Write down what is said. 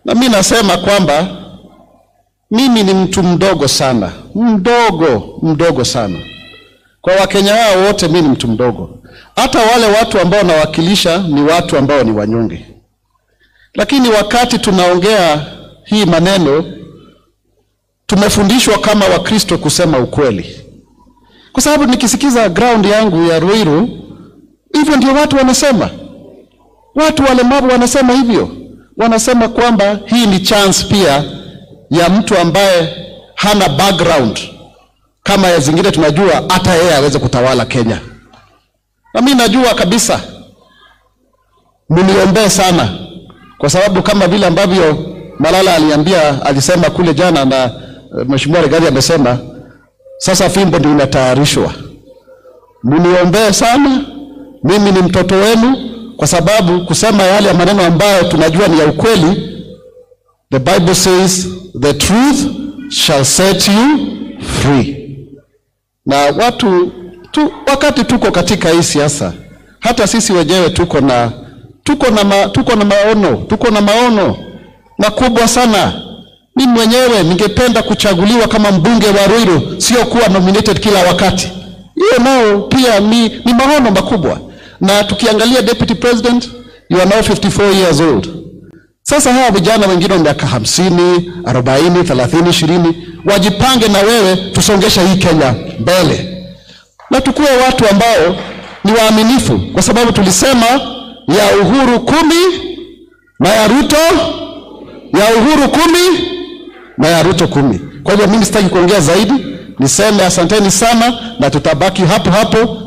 Na mimi nasema kwamba mimi ni mtu mdogo sana, mdogo mdogo sana kwa Wakenya hao wote. Mimi ni mtu mdogo, hata wale watu ambao nawakilisha ni watu ambao ni wanyonge, lakini wakati tunaongea hii maneno tumefundishwa kama Wakristo kusema ukweli, kwa sababu nikisikiza ground yangu ya Ruiru, hivyo ndio watu wanasema. Watu walemavu wanasema hivyo, wanasema kwamba hii ni chance pia ya mtu ambaye hana background kama ya zingine, tunajua hata yeye aweze kutawala Kenya. Na mimi najua kabisa, mniombee sana, kwa sababu kama vile ambavyo Malala aliambia, alisema kule jana na uh, Mheshimiwa Rigathi amesema, sasa fimbo ndio inatayarishwa. Mniombee sana, mimi ni mtoto wenu, kwa sababu kusema yale maneno ambayo tunajua ni ya ukweli. The Bible says the truth shall set you free. Na watu tu, wakati tuko katika hii siasa, hata sisi wenyewe tuko na tuko na ma, tuko na maono tuko na maono makubwa sana. Mimi mwenyewe ningependa kuchaguliwa kama mbunge wa Ruiru, sio kuwa nominated kila wakati. Hiyo nao pia ni, ni maono makubwa. Na tukiangalia deputy president, you are now 54 years old. Sasa hawa vijana wengine wa miaka hamsini, arobaini, thelathini, ishirini wajipange na wewe, tusongeshe hii Kenya mbele, na tukuwe watu ambao ni waaminifu, kwa sababu tulisema ya Uhuru kumi na ya Ruto ya Uhuru kumi na ya Ruto kumi. Kwa hivyo mimi sitaki kuongea zaidi, niseme asanteni sana, na tutabaki hapo hapo